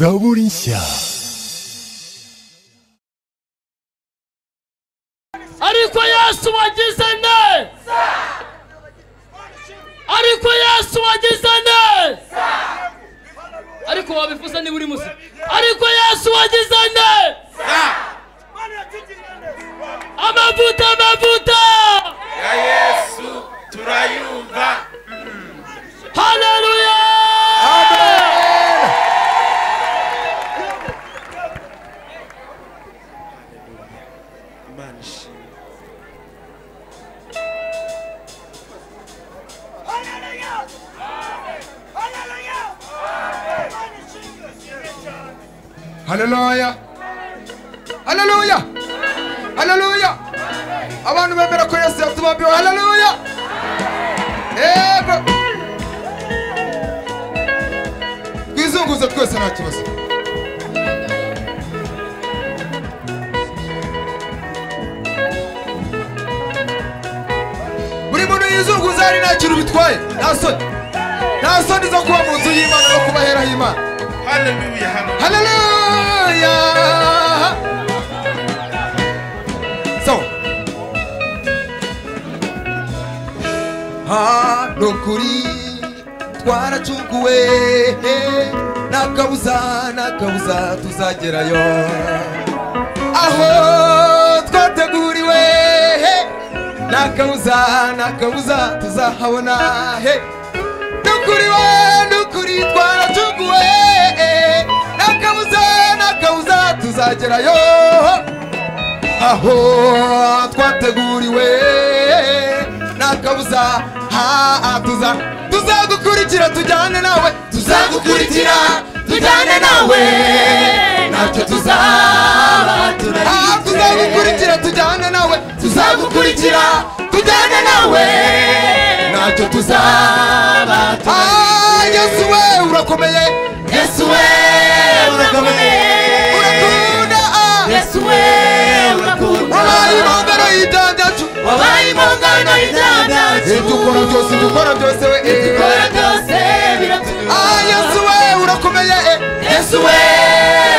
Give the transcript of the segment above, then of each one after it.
Zaburisha. ariko yesu wagize ne ariko yesu wagize ne ariko wabifuza niba uri musa ariko yesu wagize ne amavuta amavuta ya yesu turayumva haleluya imana ishimwe haleluya haleluya haleluya abantu bemera ko yesu yatubambiwe haleluya yego twizunguze twese nta kibazo buri muntu yizunguza hari nta kintu bitwaye nta soni nta soni zo kuba mu nzu y'imana no kuba hera h'imana haleluya haleluya Hallelujah. So. Hano kuri twaracunguwe nta kabuza nta kabuza tuzagerayo aho twateguriwe nta kabuza nta kabuza tuzahabona he nukuri we nukuri twaracuguwe nakabuza nakabuza tuzagerayo aho twateguriwe nakabuza ha tuza tuzagukurikira tujyane nawe tuzagukurikira tujyane nawe ntacyo tuzaba turarira tuzagukurikira tujyane nawe tuzagukurikira tujyane nawe ntacyo tuzaba turarira yesu we urakomeye yesu we urakomeye urakunda ah. yesu we urakunda wabaye impongano y'ibyaha byacu wabaye impongano y'ibyaha byacu dukora byose dukora byose we dukora byose biratunyura Ah, yesu we urakomeye eh. yesu we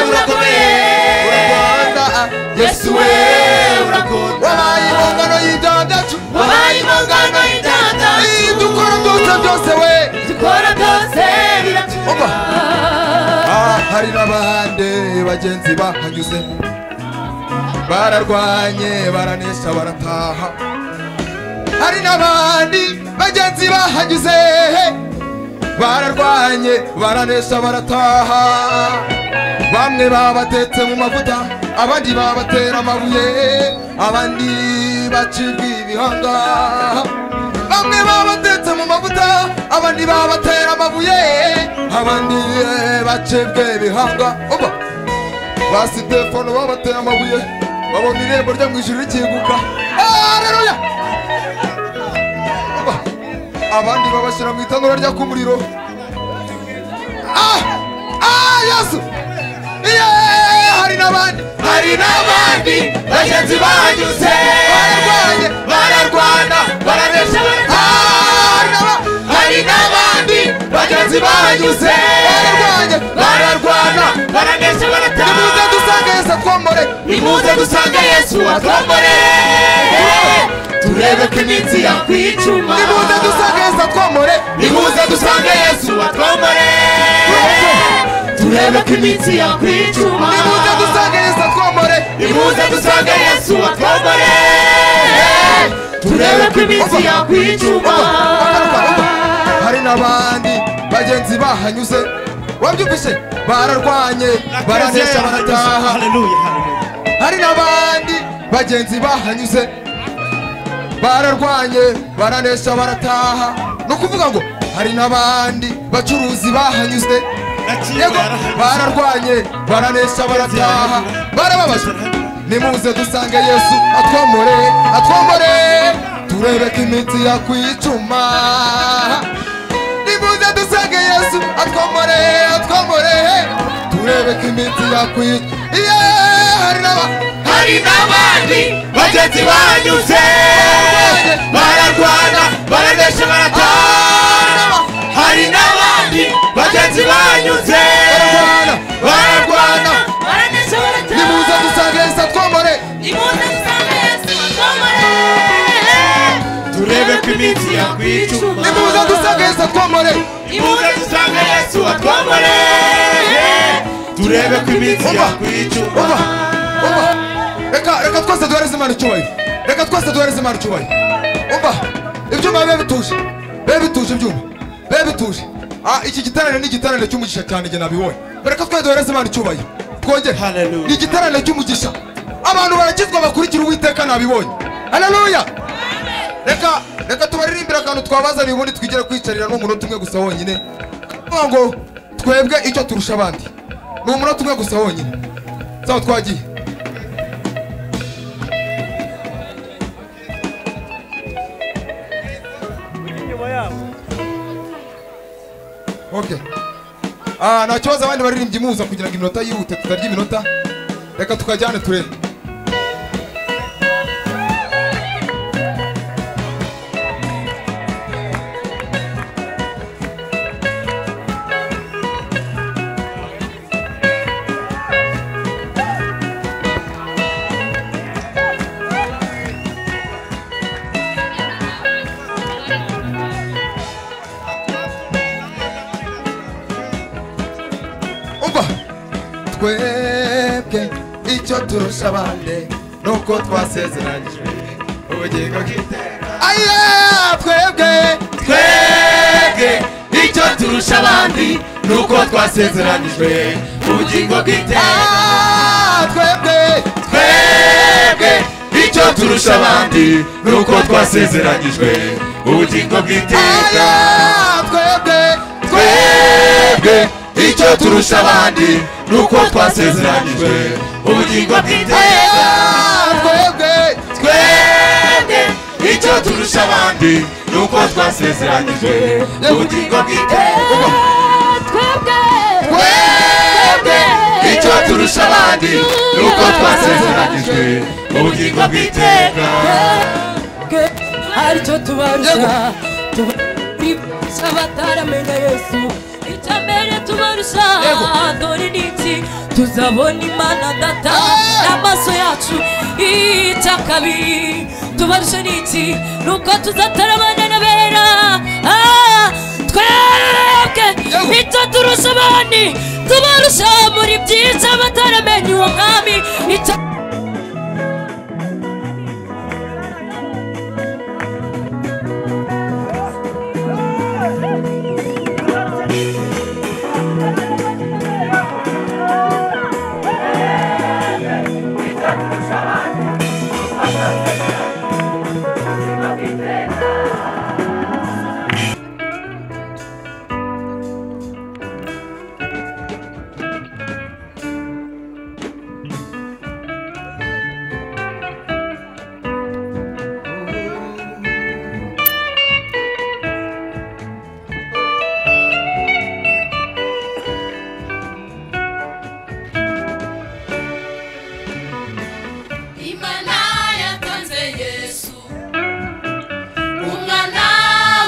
urakomeye urakunda ah. yesu we urakunda wabaye impongano y'ibyaha byacu wabaye impongano y'ibyaha byacu Eh, dukora byose byose we dukora byose biratunyura Ah, hari n'abandi bagenzi bahanyuze bararwanye baranesha barataha hari n'abandi bagenzi bahanyuze bararwanye baranesha barataha bamwe babatetse mu mavuta abandi babatera amabuye abandi bacibwa ibihanga bamwe babatetse mu mavuta abandi babatera amabuye abandi bacibwa ibihanga Oba. ba sitefano babateye amabuye babona irembo ryo mu ijuru rikinguka hareruya abandi babashyira mu itanura ryaka umuriro Ah! Ah, yesu Yeee! hari n'abandi hari n'abandi bagenzi banyuze bararwanye bararwana baranesha Ah, hari n'aba- hari n'abandi bagenzi banyuze bararwanye bararwana baranesha nimuze barataha dusanga yesu atwomore nimuze dusanga yesu atwambare turebe ko iminsi yakwicuma nimuze dusanga yesu atwomore nimuze dusanga yesu atwambare turebe ko iminsi yakwicuma nimuze dusanga yesu atwomore nimuze dusanga yesu atwambare turebe ko iminsi yakwicuma hari n'abandi bagenzi bahanyuze wabyumvise bararwanye baranesha barataha hari n'abandi bagenzi bahanyuze bararwanye baranesha barataha ni ukuvuga ngo hari n'abandi bacuruzi bahanyuze yego bararwanye baranesha barataha barababajwe nimuze dusange yesu atwomore atwomore turebe ko iminsi yakwicuma nimuze dusange yesu atwomore atwomore turebe ko iminsi yakwicuma iye hari n'aba hari n'abandi bagenzi banyuze bararwana baranesha barataha hari n'abandi bagenzi banyuze turebe ko iminsi Umva, yakwicuba umva, umva. reka reka twese duhereze imana icyubahiro reka twese duhereze imana icyubahiro umva ibyuma bibe bituje bibe bituje ibyuma bibe bituje Ah, iki giteraniro ni igiteraniro cy'umugisha cyane njye nabibonye reka twese duhereze imana icyubahiro twongere Hallelujah. ni igiteraniro cy'umugisha abantu barakizwa bakurikira uwiteka nabibonye haleluya reka reka tubaririmbire akantu twabazaniye ubundi twigire kwicarira n'umunota umwe gusa wonyine kuvuga ngo twebwe icyo turusha abandi ni umunota umwe gusa wonyine sawa twagiye Okay. Ah, nta kibazo abandi baririmbyi muza kugira ngo iminota yihute tutarya iminota reka tukajyane turebe umva twebwe icyo turusha abandi nuko twasezeranyijwe ubugingo bw'iteka aye twebwe twebwe icyo turusha abandi ni uko twasezeranyijwe ubugingo bw'iteka Ah, twebwe twebwe icyo turusha abandi ni uko twasezeranyijwe ubugingo bw'iteka aye twebwe twebwe icyo turusha abandi ni uko twasezeranyijwe ubugingo bw'iteka aye twebwe twebwe icyo turusha abandi ni uko twasezeranyijwe ubugingo bw'iteka twebwe twebwe icyo turusha abandi ni uko twasezeranyijwe ubugingo bw'iteka aricyo tubarusha tubarusha bataramenya yesu icya mbere tubarusha dore ni iki tuzabona imana data n'amaso yacu icya kabiri tubarusha ni iki ni uko tuzatarabana n'abera Ah, twebwe icyo turusha abandi tubarusha muri byiza bataramenya uwo mwami icya imana yatanze yesu umwana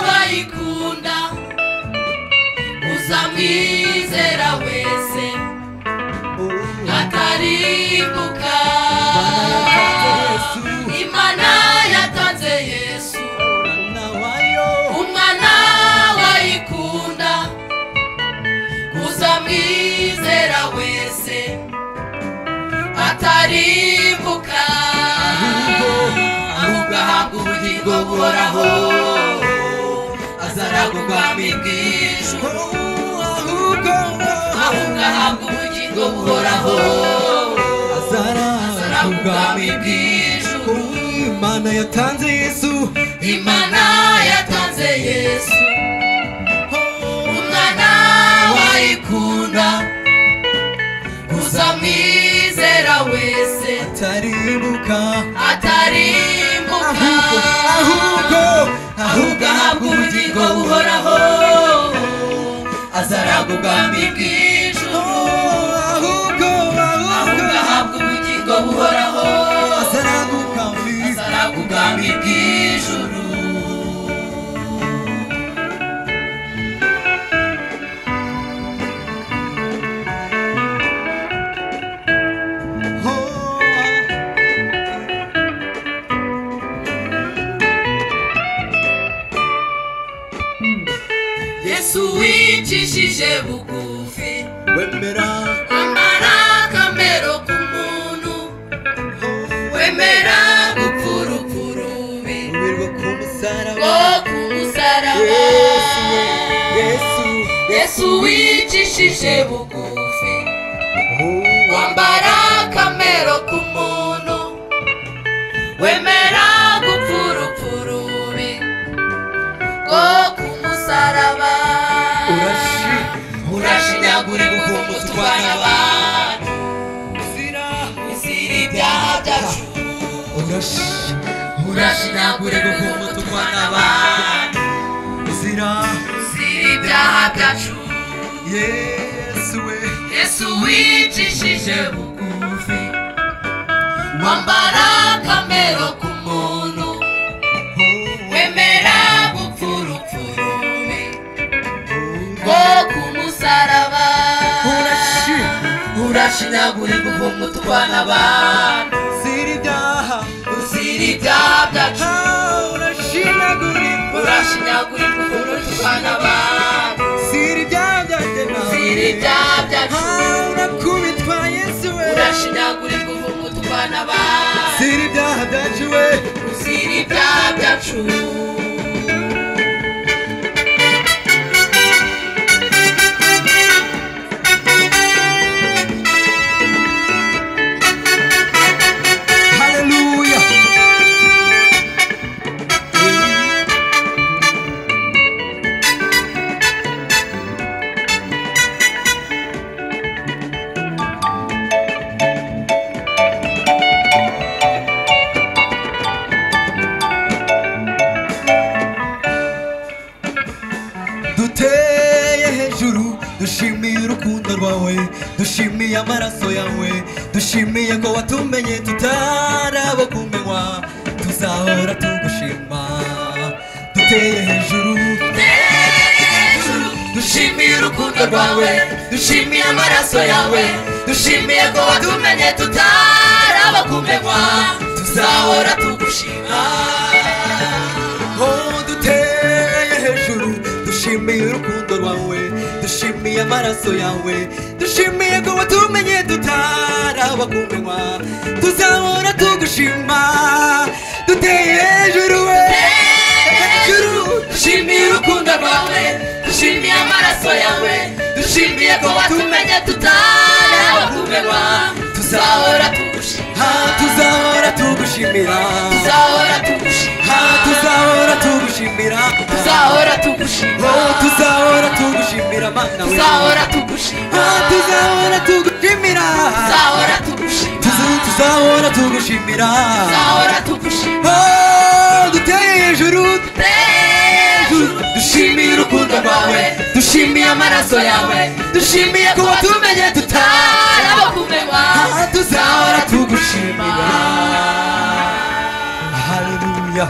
bayikunda uzamwizera wese ataribuka imana yatanze yesu umwana bayikunda uzamwizera wese ataribuka ahubwo ahabwa ubugingo buhoraho azaragwa ubwami bw'ijuru ahubwo ahabwa ubugingo buhoraho azaragwa ubwami bw'ijuru imana yatanze yesu imana yatanze yesu umwana wayikunda gusa mwizera wese taribuka atarimbuka ahubwo ahubwo ahabwa ubugingo buhoraho azaragwa ubwami bw'ijuru ahubwo ahubwo ahabwa ubugingo buhoraho azaraguka azaragwa ubwami bw'ijuru yesu wicishije bugufi wemera ama buboshye bugufi wambara akamero k'umuntu wemera gupfa urupfu rubi rwo ku musaraba urashinyagura ibihumbi turwanya abantu izira ibyaha byacu urashinyagura ibihumbi turwanya abantu izira ibyaha byacu yesu we yesu wicishije bugufi wambara akamero k'umuntu wemera gupfa urupfu rubi rwo ku musaraba urashinyagura ibihumbi utwana abantu zira ibyaha uzira ibyaha byacu Ah, urashinyagura urashinyagura ibihumbi utwana abantu zira ibyaha byanjye nawe uzira ibyaha byacu Ah, urakubitwa yesu we urashinyagura ibihumbi utwana abantu zira ibyaha byacu we uzira ibyaha byacu haleluya duteye hejuru dushimiye urukundo rwawe dushimiye amaraso yawe dushimiye ko watumenye tutarabo kumenywa tuzahora tugushima duteye hejuru dushimiye urukundo rwawe dushimiye amaraso yawe dushimiye ko watumenye tutarabakumenywa tuzahora tugushima oh duteye hejuru dushimiye urukundo rwawe dushimiye amaraso yawe dushimiye ko watumenye tutaraba kumenywa tuzahora tugushima duteye hejuru we hejuru dushimiye urukundo rwawe dushimiye amaraso yawe dushimiye ko watumenye tutarabakumenywa tuzahora tugushima ha tuzahora tugushimira tuzahora tugushima ha tuzahora tugushimira tuzahora tugushima oh tuzahora tugushimira mana we tuzahora tugushima ha tuzahora tugushimira tuzahora tugushima Tuzu- tuzahora tugushimira tuzahora tugushima oh duteye hejuru hejuru dushimiye urukundo rwawe dushimiye amaraso yawe dushimiye kuba tumenye tutaraba kumenywa ha tuzahora tuzahora tugushimira haleluya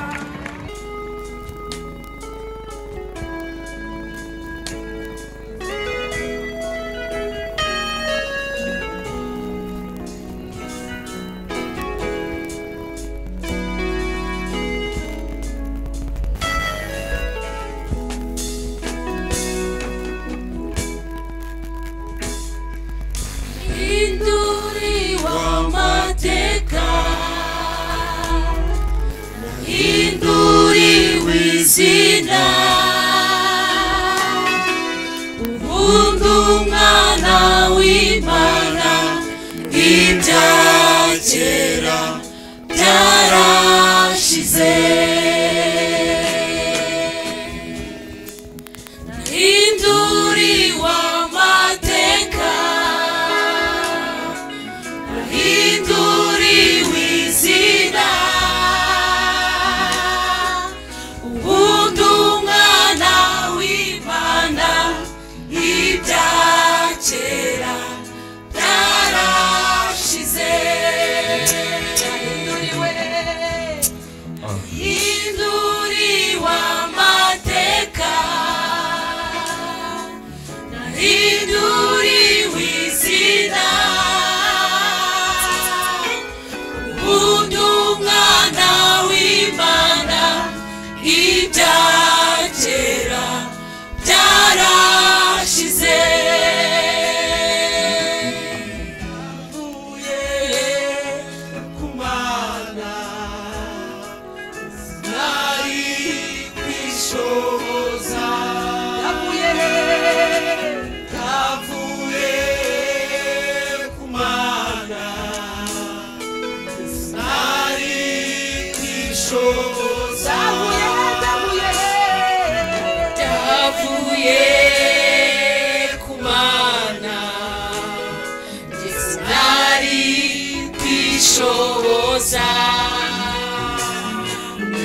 ubushoboza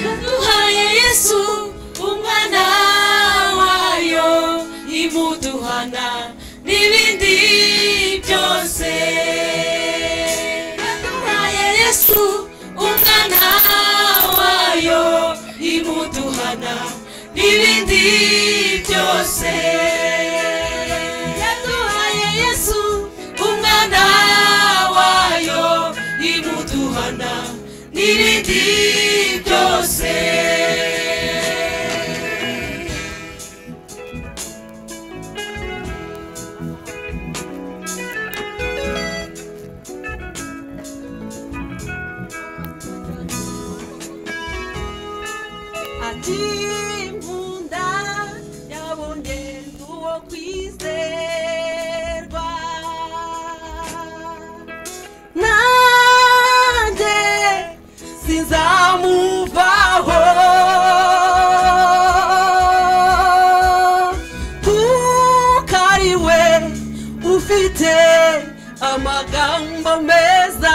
yaduhaye yesu umwana wayo imuduhana n'ibindi byose yaduhaye yesu umwana wayo imuduhana n'ibindi byose yaduhaye yesu umwana wayo imuduhana n'ibindi byose ati nkunda yabonye uwo kwizerwa nanjye sinzamuvaho kuko ari we ufite amagambo meza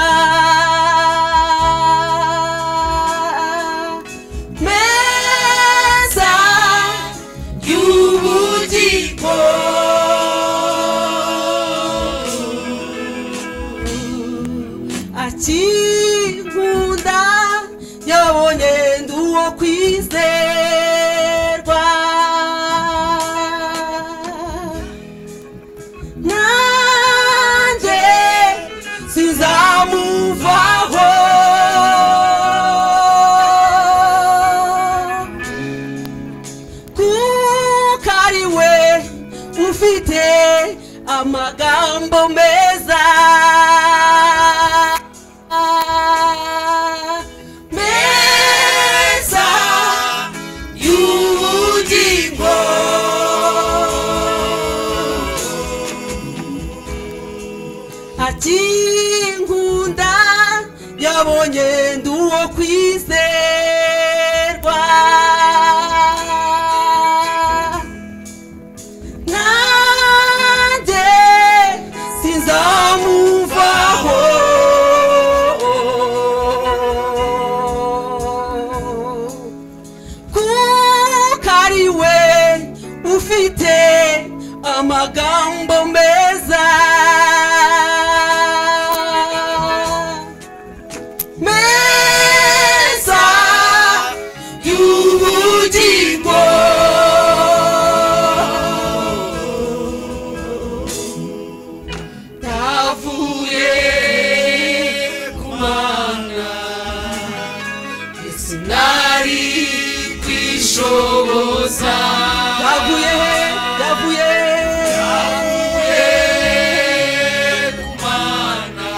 meza y'ubugingo akinkunda yabonye ndi uwo kwizerwa nanjye sizamuvaho kuko ari we ufite amagambo meza meza y'ubugingo akinkunda yabonye ndi uwo kwizerwa nanjye sinzamuvaho kuko ari we ufite amagambo meza meza y'ubugingo navuye ku mana sinari kwishoboza yavuye yavuye ku mana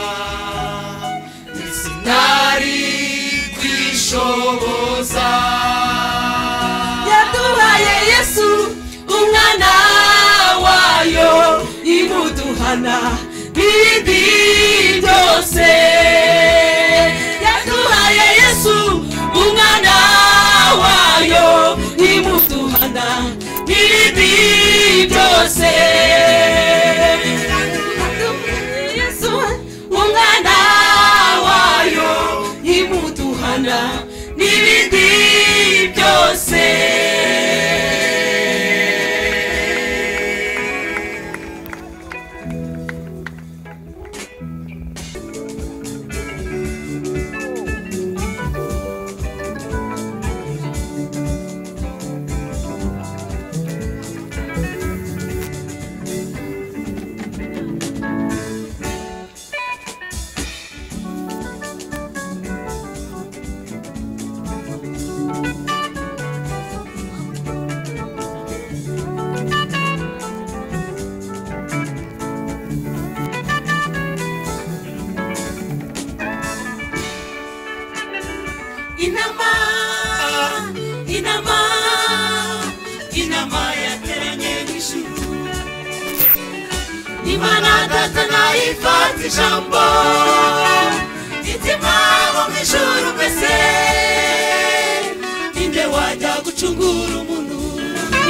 sinari kwishoboza yaduhaye yesu umwana wayo imuduhana bibi byose yaduhaye yesu umwana wayo imuduhana bibi byose yaduhaye yesu umwana wayo imuduhana n'ibindi byose inama inama inama yateranye n'ijuru imana data nayifata ijambo itima bo mu ijuru mbese ninde wajya gucungura umuntu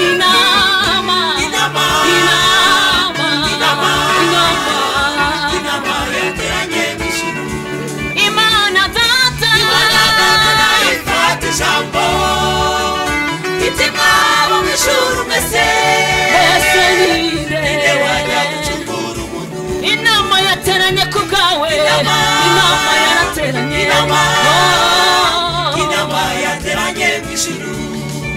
inama inama inama inama inama yateranye n'ijuru imana yateranye ku bwawe Inama. inama yarateranye Inama. Oh. inama yateranye mu ijuru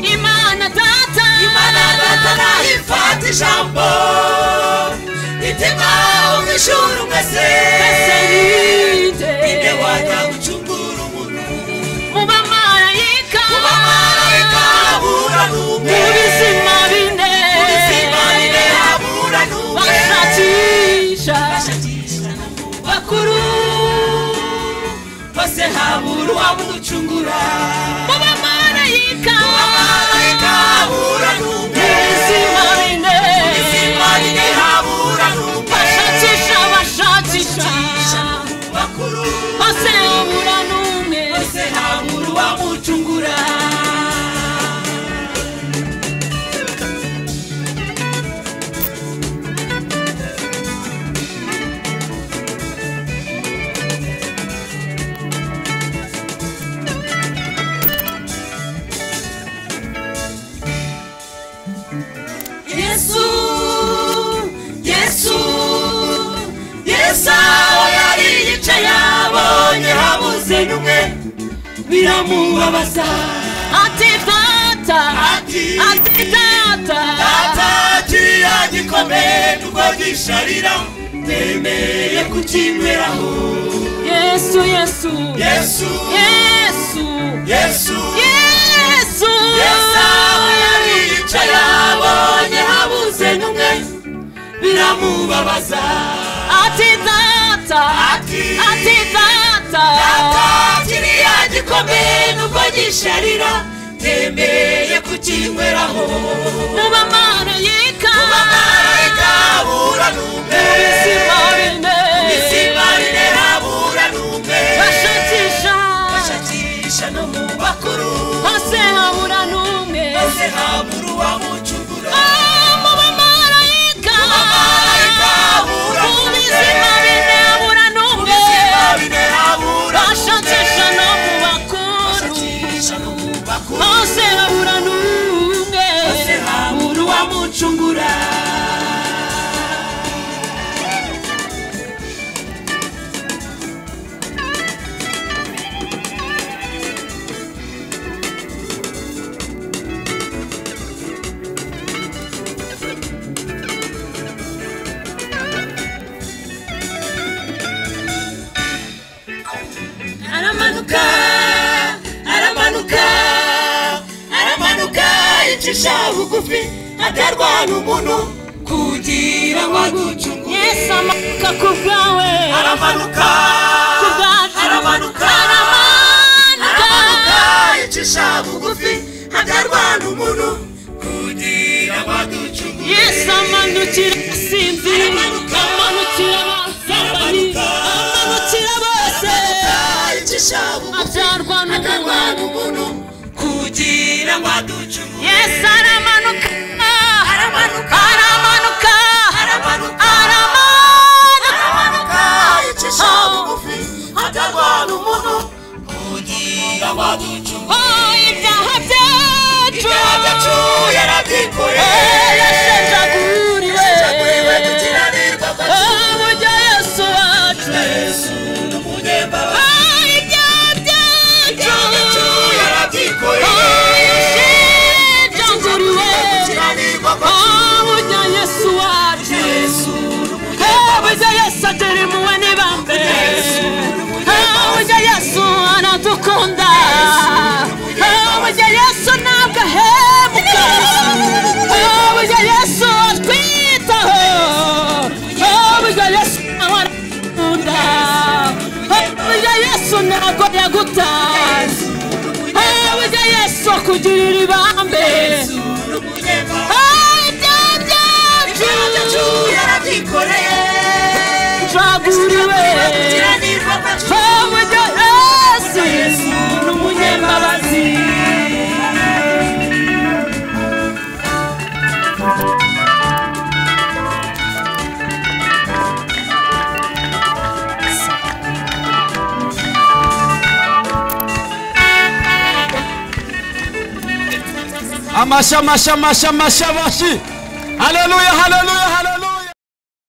imana data imana datana ifata ijambo itima mu ijuru mwese Seride. inde wajya gucungura umuntu mu bamarayika ku bamarayika habura n'umwe mu bizima bine mu bizima bine habura n'umwe bashakisha bashakisha n'umwe bakuru bose habura uwamucungura mu bamarayika amarayika habura n'umwe mu bizima bine bizima bine habura n'umwe bashakisha bashakisha bakuru bose habura n'umwe bose habura uwamucungura yesu yesu yesu aho yari yicaye abonye habuze n'umwe biramubabaza ati data ati ati data data kiriya gikomeye nubwo gisharira ndemeye kukinyweraho yesu yesu yesu yesu yesu yesu yesu aho yari yicaye abonye habuze n'umwe biramubabaza ati data Ati. ati data data kiriya gikomeye nubwo gisharira ndemeye kukinyweraho mu bamarayika Amarayika habura n'umwe. bizima bine Bizima bine habura n'umwe. bashakisha Bashakisha no mu bakuru. hose habura n'umwe Maze habura uwamucungura. mu bamarayika Amarayika habura mu n'umwe. bizima bine habura Mu n'umwe bizima bine habura bashakisha no mu n'umwe. bakuru Bashakisha no mu bakuru. hose habura n'umwe Maze habura uwamucungura. aramanuka aramanuka aramanuka yicisha bugufi aterwa n'umuntu kugira ngo agucungure yesu amanuka ku bwawe aramanuka ku bwacu aramanuka aramanuka aramanuka yicisha bugufi aterwa n'umuntu kugira ngo agucungure yesu amanukira asinzi Aramanuka. amanukira abasambanyi Aramanuka. amanukira bose yicisha bugufi atarwa aterwa n'umuntu n'umuntu kugira ngo aducungure yesu aramanuka Aramanuka. aramanuka Aramanuka. aramanuka akayicisha bugufi atarwara umuntu kugira ngo aducunge oh ibyaha byacu ibyaha byacu yarabyikoreye Oh, yashenjaguriwe. Yashenjaguriwe gukiranirwa kwacu. oh burya yesu wacu Yesu ni umunyembaraga. oh ibyaha Ibyaha byacu byacu yarabyikoreye yashenjaguriwe gukiranirwa kwacu. oh burya yesu wacu Yesu ni umunyembaraga. habuze yesu aturi muwe nibambe Yesu ni umunyambabazi. habuze yesu aradukunda Yesu ni umunyambabazi. habuze yesu ntabwo ahemuka habuze yesu atwitaho habuze yesu nawe aradukunda habuze yesu ntabwo yagutaye habuze yesu akugirira ibambe Yesu ni umunyembaraga. ibyaha Ibyaha byacu byacu yarabyikoreye byaguriwe gukiranirwa kwacu. habuze yesu Yesu ni umunyembabazi. amasha amasha amasha amasha amasha haleluya haleluya haleluya